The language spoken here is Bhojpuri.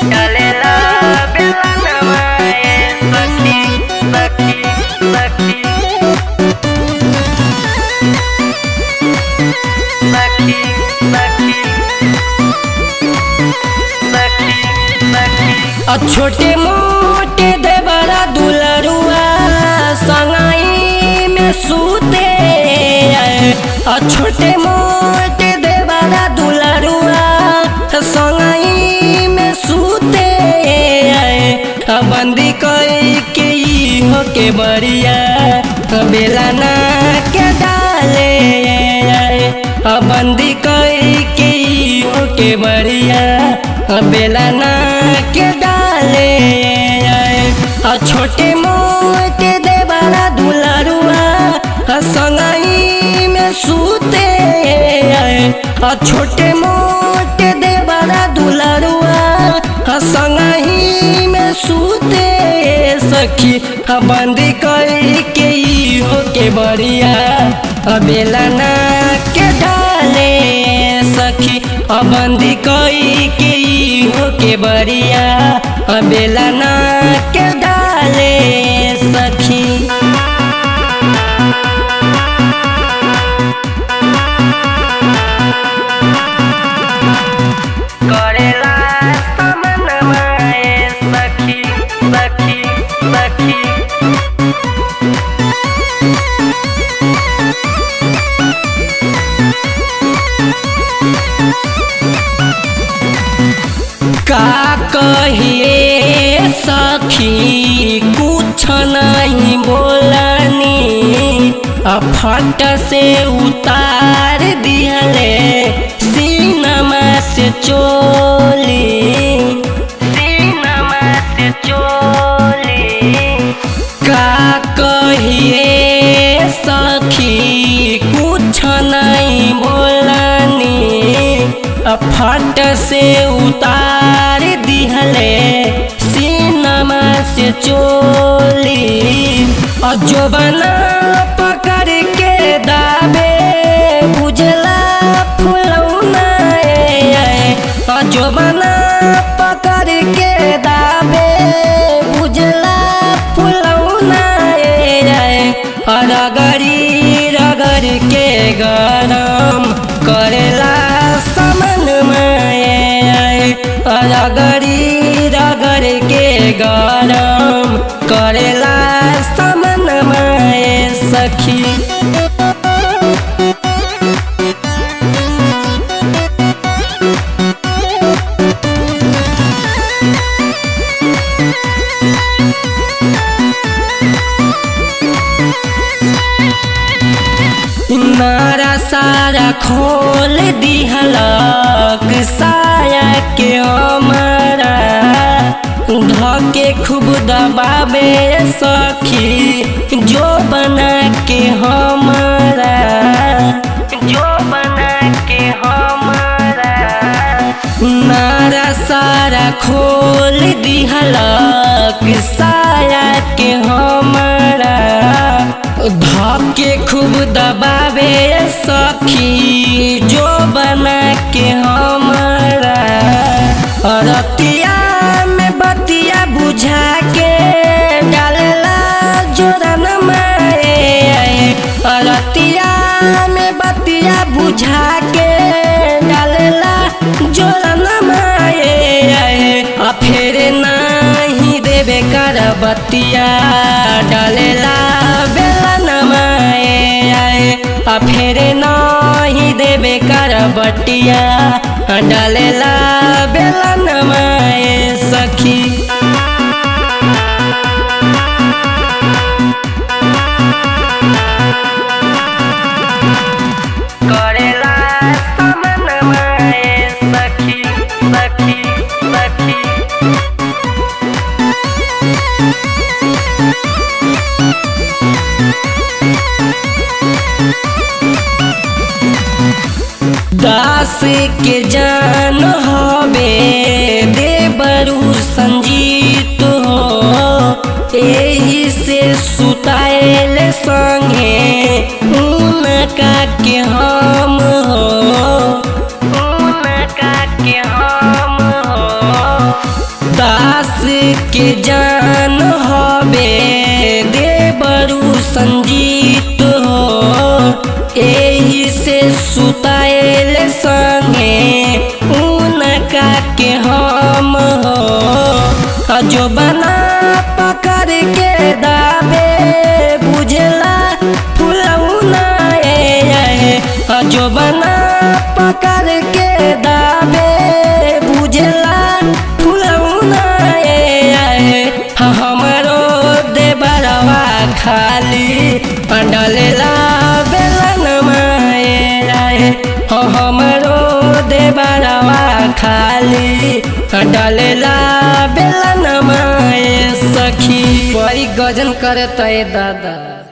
डालेला बेलनवा ए सखी सखी सखी सखी सखी सखी सखी आ छोटे मोटे देवरा दुलरुआ संगाई में सूते आ छोटे मोटे देवरा दुलरुआ संगाई में सूते आ बंदी कई के ई हो के बरिया आ बेला ना के डाले आ बंदी कई के ई हो के बरिया आ बेला ना के डाले आ छोटे मोटे देवरा दुलरुआ आ संगई में सूते आ छोटे मोटे देवरा दुलरुआ आ संगही में सूते सखी आ बंदी कई के ई हो के बरिया आ बेला ना के डाले सखी आ बंदी कई के ई हो के बरिया आ बेला ना के डाले सखी करेला समनवा ए सखी सखी सखी का कहिए सखी कुछ नहीं बोलनी आ फट से उतार दिहले सीनमा से चोली सीनमा से चोली का कहिए सखी कुछ नहीं बोलनी आ फट से उतार दिहले सीनमा से चोली आ जो बना पकड़ के दाबे बुझला फुलौना आ जो बना पकड़ के दाबे बुझला फुलौना रगड़ी रगड़ के गरम करेला समन में रगड़ी रगड़ के गरम करेला समन में सखी नारा सारा खोल दिहलक साया के हमारा धके खूब दबावे सखी जो बना के हमारा जो बना के हमारा नारा सारा खोल दिहलक साया के हमारा धके खूब दबावे सखी जो बना के हमारा रतिया में बतिया बुझा के डालला जोरन माए रतिया में बतिया बुझा के डालला जोरन माए आ फेर नहीं देवे कर बतिया डालेला बेलन माए आ फेर नहीं देवे कर बटिया डालेला बेलन माए सखी करेला समनवा ए सखी सखी सखी दास के जान हवे देवरु संजीत हो एही से सुताएल संगे उनका के हम हो उनका के हम हो के जान हवे देवरु संजीत हो एही से सुताएल संगे उनका के हम हो जो बना पकड़ के दाबे बुझला फुलौना ए जो बना पकड़ के दाबे बुझला फुलौना ए हमरो देवरवा खाली डलेला बेलन माए हमरो देवरवा खाली डलेला बेलन माए सखी बड़ी गजन करे तय दादा